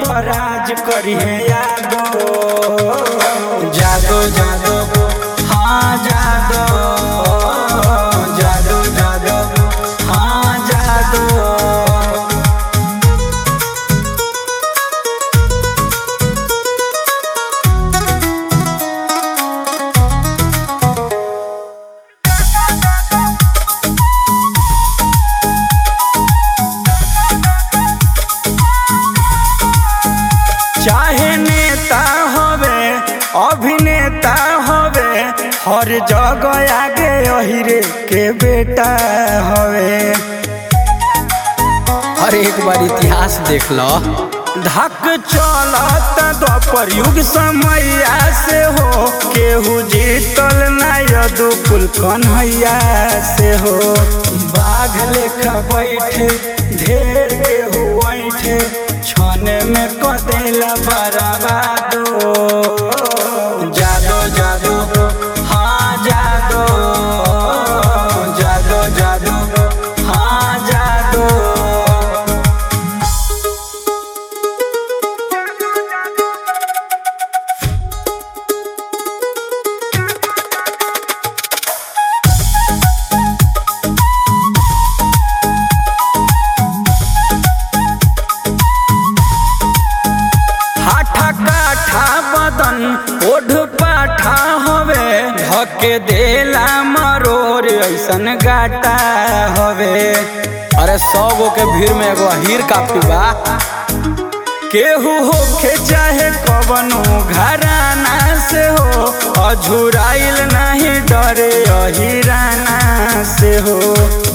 पराज करिए यादो जादो जादो हाँ जादो जादो जादो हाँ जादो चाहे नेता होवे अभिनेता होवे हर जगह आगे अहिरे के बेटा होवे हर एक बार इतिहास देख लो धक चलत द्वापर युग समैया से हो केहू जीतल ना यदुकुल कन्हैया से हो बाघ लेखा बैठे ढेर केहू बैठे छने में कदेला बर्बादो जादो जादो हाँ जादो जादो जादो हाँ जादो हाठा काठा बदन ओढ़ पाठा हवे धके देला मरोर ऐसन गाटा हवे अरे सौ गो के भीड़ में एगो हीर काफी बा केहू होखे चाहे कवनो घराना से हो अझुराइल नहीं डरे अहिराना से हो